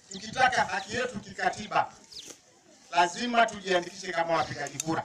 tukitaka haki yetu kikatiba, lazima tujiandikishe kama wapigaji kura,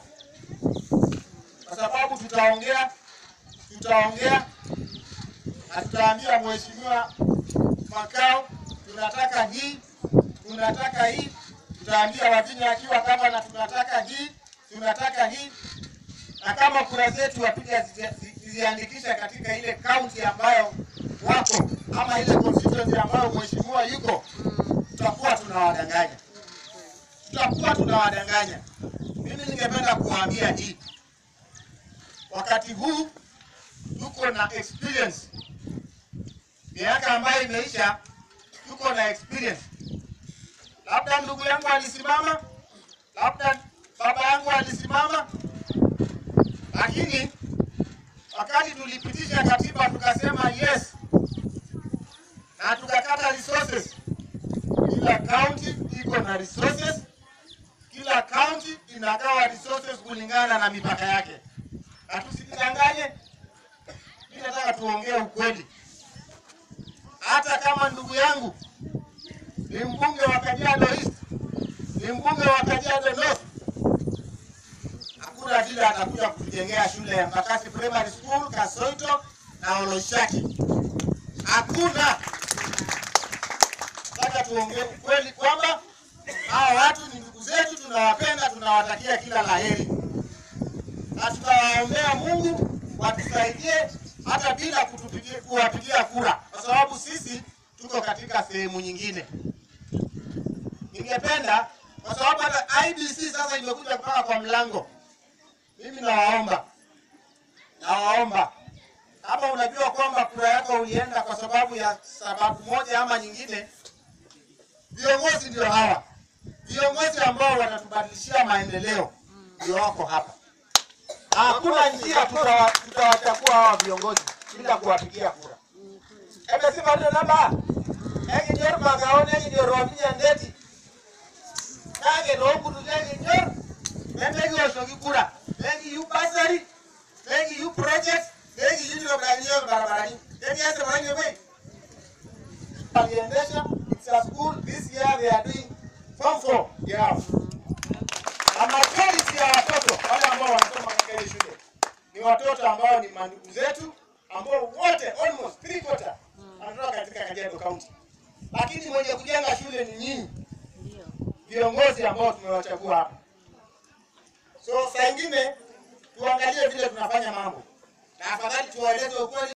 kwa sababu tutaongea tutaongea na tutaambia mheshimiwa Makao, tunataka hii, tunataka hii. Tutaambia Wavinya akiwa gavana, tunataka hii, tunataka hii, na kama kura zetu wapiga ziandikisha katika ile kaunti ambayo wako ama ile constituency ambayo mheshimiwa yuko, tutakuwa tunawadanganya, tutakuwa tunawadanganya. Mimi ningependa kuwaambia hii, wakati huu tuko na experience, miaka ambayo imeisha, tuko na experience. Labda ndugu yangu alisimama, labda baba yangu alisimama, lakini wakati tulipitisha katiba tukasema yes na tukakata resources. Kila county iko na resources, kila county inagawa resources kulingana na mipaka yake, na tusijidanganye. Mimi nataka tuongee ukweli. Hata kama ndugu yangu ni mbunge wa Kajiado East, ni mbunge wa Kajiado North, hakuna vile atakuja kutujengea shule ya Mbakasi Primary School, Kasoito na Oloshaki. Hakuna. Nataka tuongee ukweli kwamba hawa watu ni ndugu zetu, tunawapenda, tunawatakia kila laheri, na tutawaombea Mungu watusaidie hata bila kutupigia kuwapigia kura, kwa sababu sisi tuko katika sehemu nyingine. Ningependa kwa sababu hata IBC sasa imekuja mpaka kwa mlango. Mimi nawaomba, nawaomba kama unajua kwamba kura yako ulienda kwa sababu ya sababu moja ama nyingine, viongozi ndio hawa, viongozi ambao watatubadilishia maendeleo ndio wako hapa. Hakuna njia tutawa- tutawachagua hawa viongozi bila kuwapigia kura. Emesema ndio namba egi nyor magaone egi ndio robinya ndeti kage nokutu egi nyor emegi osogi kura egi yu basari egi yu project egi yu ndio kanyo barabarani egi asa mwanyo we aliendesha it's a school this year they are doing form 4 yeah na majority ya watoto wale ambao wanasoma katika ile shule ni watoto ambao ni mandugu zetu ambao wote almost three quarter wanatoka katika Kajiado County, lakini mwenye kujenga shule ni nyinyi viongozi ambao tumewachagua hapa. So saa ingine tuangalie vile tunafanya mambo, na afadhali tuwaeleze ukweli.